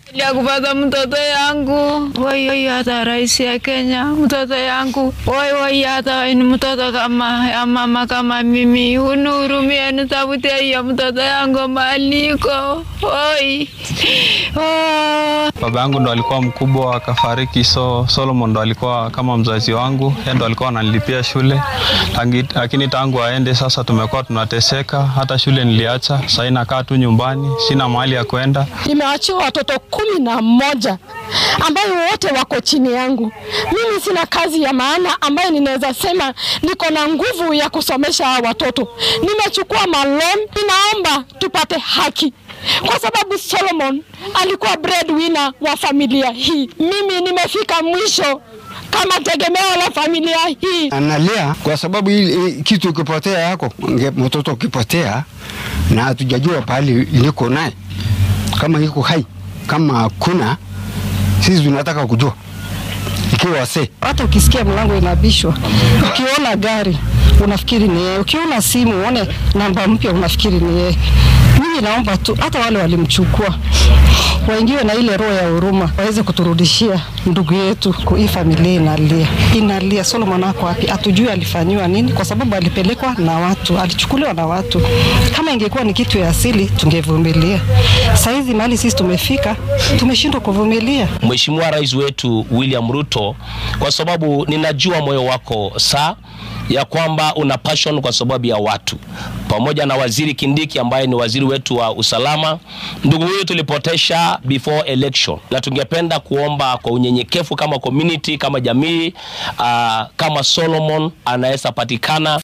ya kupata mtoto yangu woi woi, hata rais ya Kenya, mtoto yangu woi woi, hata ni mtoto kama ya mama kama mimi, unihurumie, nitafutie hiyo mtoto yangu maliko woi oh. Baba yangu ndo alikuwa mkubwa akafariki, so Solomon ndo alikuwa kama mzazi wangu, yeye ndo alikuwa ananilipia shule, Tangi- lakini tangu aende sasa tumekuwa tunateseka. Hata shule niliacha, sasa nakaa tu nyumbani, sina mahali ya kwenda. Nimeachiwa watoto kumi na moja ambayo wote wako chini yangu. Mimi sina kazi ya maana ambayo ninaweza sema niko na nguvu ya kusomesha hawa watoto. Nimechukua malon, ninaomba tupate haki kwa sababu Solomon alikuwa breadwinner wa familia hii. Mimi nimefika mwisho kama tegemeo la familia hii. analia kwa sababu hii hii kitu ikipotea yako nge- mtoto ukipotea na hatujajua pahali iliko naye kama iko hai kama hakuna sisi tunataka kujua ikiwa wasee hata ukisikia mlango inabishwa, ukiona gari unafikiri ni yeye, ukiona simu uone namba mpya unafikiri ni yeye. Mimi naomba tu hata wale walimchukua waingiwe na ile roho ya huruma, waweze kuturudishia ndugu yetu. Ku- Hii familia inalia, inalia. Solomon ako wapi? Hatujui alifanyiwa nini, kwa sababu alipelekwa na watu, alichukuliwa na watu. Kama ingekuwa ni kitu ya asili tungevumilia. Saizi mahali sisi tumefika, tumeshindwa kuvumilia. Mheshimiwa Rais wetu William Ruto, kwa sababu ninajua moyo wako saa ya kwamba una passion kwa sababu ya watu, pamoja na Waziri Kindiki ambaye ni waziri wetu wa usalama. Ndugu huyu tulipotesha before election, na tungependa kuomba kwa unyenyekevu kama community, kama jamii, uh, kama Solomon anaweza patikana